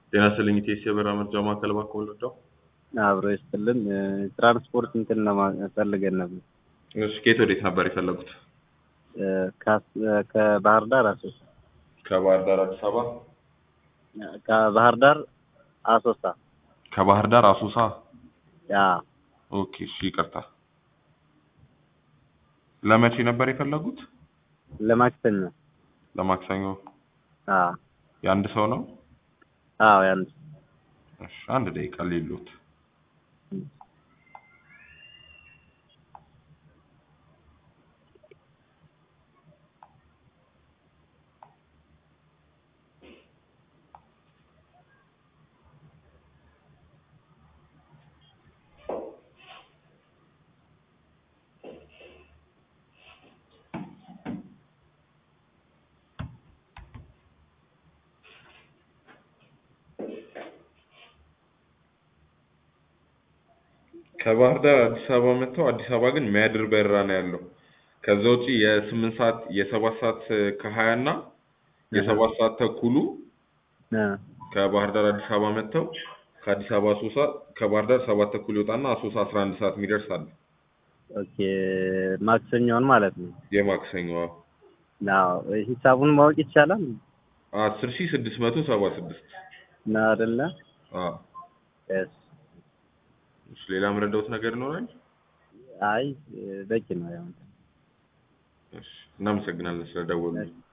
ጤና ይስጥልኝ ኢቴስ የበረራ መርጃ ማዕከል እባክዎ ልርዳው? አብሮ ይስጥልን ትራንስፖርት እንትን ለማፈልገን ነበር። እሺ ከየት ወዴት ነበር የፈለጉት? ከ- ከባህር ዳር አሶሳ ከባህር ዳር አዲስ አበባ? ከባህር ዳር አሶሳ ከባህር ዳር አሶሳ? ያ ኦኬ እሺ ይቅርታ። ለመቼ ነበር የፈለጉት? ለማክሰኞ ለማክሰኞ? አዎ የአንድ ሰው ነው? አዎ ያንድ እሺ አንድ ደቂቃ ሌሎት ከባህር ዳር አዲስ አበባ መጥተው አዲስ አበባ ግን የሚያድር በረራ ነው ያለው። ከዛ ውጪ የስምንት ሰዓት የሰባት ሰዓት ከሀያ እና የሰባት ሰዓት ተኩሉ እ ከባህር ዳር አዲስ አበባ መጥተው ከአዲስ አበባ አሶሳ ከባህር ዳር ሰባት ተኩል ይወጣና አሶሳ አስራ አንድ ሰዓት የሚደርስ አለ። ኦኬ ማክሰኞን ማለት ነው። የማክሰኞ አዎ ሂሳቡን ማወቅ ይቻላል አስር ሺህ ስድስት መቶ ሰባ ስድስት ነው አይደለ? አዎ። እሺ እሺ ሌላ የምረዳውት ነገር ይኖራል? አይ በቂ ነው ያው እሺ እናመሰግናለን ስለደወሉ። እሺ